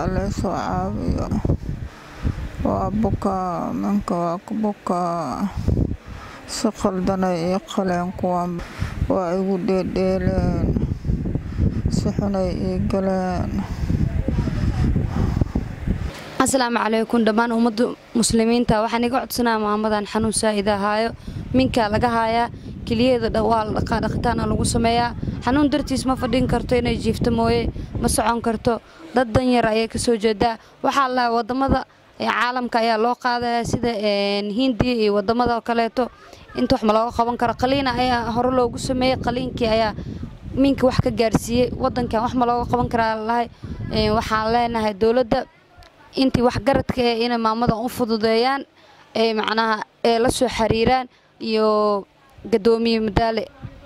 halaysoo caawiyo waa bukaa minka waa ku bukaa si qaldanay ii qaleen kuwan waa igu dheedheeleen si xunay ii galeen asalaamu calaykum dhammaan ummadda muslimiinta waxaan iga codsanaa maamadan xanuun saa'id ahaayo minkaa laga haayaa keliyeeda waa la dhaqaa dhaqitaana lagu sameeyaa xanuun dartiis ma fadhin karto inay jiifto mooye ma socon karto dad danyar ayay kasoo jeedaa waxaa la wadamada caalamka ayaa loo qaadaya sida hindiya iyo wadamada kaleeto inta wax ma looga qaban karo qaliina ayaa hore loogu sameeyey qaliinkii ayaa minka wax ka gaarsiiyey wadankan wax ma looga qaban karaa lahay waxaan leenahay dowladda intii waxgaradka ee inay maamadan u fududeeyaan ee macnaha ee la soo xiriiraan iyo gadoomiye madaale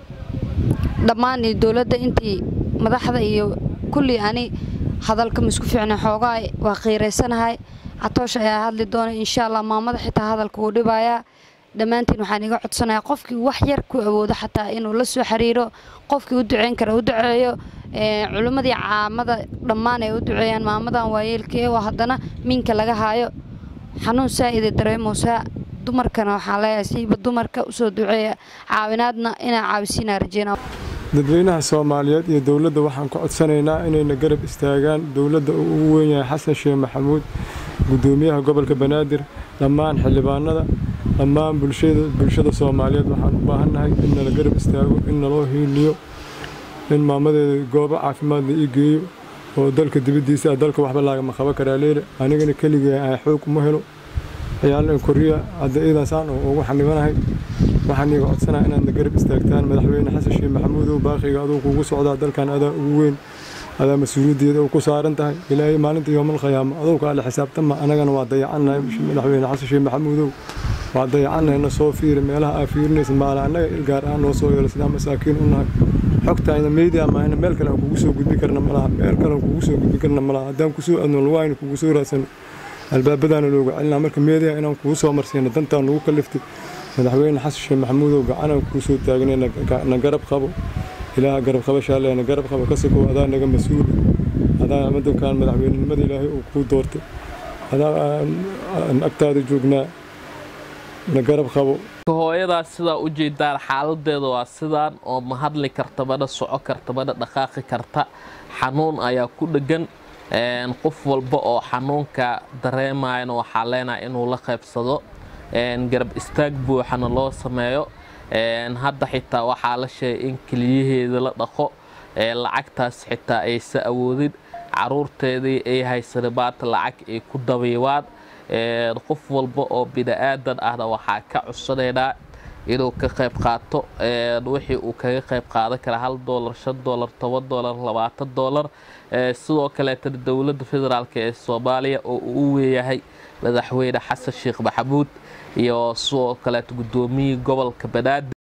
dhammaan iyo dowladda intii madaxda iyo kulli ani hadalka maisku fiicna xoogaa waa qiiraysanahay catoosh ayaa hadli doona insha allah maamada xitaa hadalka wuu dhibayaa dhammaantiin waxaan iga codsanayaa qofkii wax yar ku awoodo xataa inuu la soo xiriiro qofkii u duceyn kara u duceeyo culimmadii caamada dhammaan ay u duceeyaan maamadan waayeelkee oo haddana minka laga haayo xanuun saa'ida dareemoosaa dumarkana waxaan leeyahay siiba dumarka usoo duceeya caawinaadna inaa caawisiinaa rajeyna dadweynaha soomaaliyeed iyo dowladda waxaan ka codsanaynaa inayna garab istaagaan dowladda uu ugu weyn yahay xasan sheekh maxamuud gudoomiyaha gobolka banaadir dhammaan xildhibaanada dhammaan bulshada soomaaliyeed waxaan u baahannahay in nala garab istaago in naloo hiiliyo in maamadeeda goobo caafimaad la ii geeyo oo dalka dibaddiisa dalka waxba laagama qaban karaa leele anigana keligee aan xoog uma helo ciyaalin koriya hadda iidansaan oo ugu xanibanahay waxaan iiga codsanaa inaadna garab istaagtaan madaxweyne xasan sheekh maxamuudow baaqiga aduu kuugu socdaa dalkan adaa ugu weyn adaa mas-uuliyaddeeda uu ku saaran tahay ilaahay maalinta yoomal khiyaama adowka alle xisaabtama anagana waa dayacannahay madaxweyne xasan sheekh maxamuudow waa dayacannahay na soo fiiri meelaha aa fiirinaysa maala annaga ilgaar aan noo soo yeelo sidaa masaakiin u nahay xogtaayna media maahna meel kale aan kugu soo gudbi karna malaha meel kale aan kugu soo gudbi karna malaha haddaan kusoo adno lugaayna kugu soo raadsano albaabadaana looga celinaa marka media inaan kugu soo marsiino dantaan nagu kaliftay madaxweyne xasan sheekh maxamuudow gacanaan kuu soo taagnay na garab qabo ilaaha garab qabashaale na garab qabo ka sokow adaa naga mas-uul adaa madankan madaxweynenimada ilaahay uu kuu doortay adaa aan agtaada joognaa na garab qabo hooyadaas sidaa u jeedaan xaaladeeda waa sidaan oo ma hadli karta mana soco karta mana dhaqaaqi karta xanuun ayaa ku dheggan qof walba oo xanuunka dareemayana waxaa leenahay inuu la qaybsado garab istaag buuxana loo sameeyo hadda xitaa waxaa la sheegay in keliyaheeda la dhaqo lacagtaas xitaa aysa awoodin caruurteedii ay haysana maanta lacag ay ku dabiibaan qof walba oo bini-aadan ahna waxaa ka codsanaynaa inuu ka qayb qaato wixii uu kaga qayb qaadan kara hal doolar shan doolar toban doolar labaatan doolar sidoo kaleetana dowladda federaalk ee soomaaliya oo uu u weeyahay madaxweyne xasan sheekh maxamuud iyo sidoo kaleeto gudoomiyii gobolka banaadir